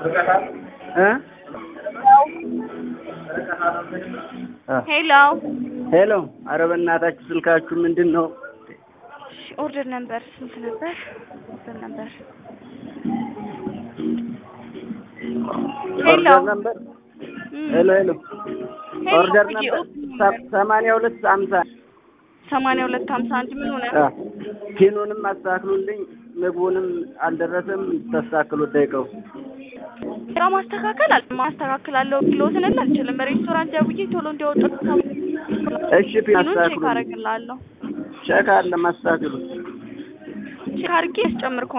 እ ሄሎ ሄሎ፣ ኧረ በእናታችሁ ስልካችሁ ምንድን ነው? ኦርደር ነበር ስንት ነበር? ኦርደር ነበር ሄሎ ኦርደር ነበር። ሄሎ ሄሎ፣ ኦርደር ሄሎ ነበር ሰማንያ ሁለት ሀምሳ ሰማንያ ሁለት ሀምሳ አንድ ምን ሆነ? ፒኑንም አስተካክሉልኝ፣ ምግቡንም አልደረሰም። ተስተካክሉ ደቂቀው ስራ ማስተካከል አል ማስተካከላለሁ ኪሎትን አልችልም። ሬስቶራንት ደውዬ ቶሎ እንዲያወጡ እሺ፣ ፒን ፒኑን ቼክ አስተካክሉ። አደርግልሃለሁ። ቼክ አለ ማስተካክሉ። ቼክ አድርጌ ያስጨምር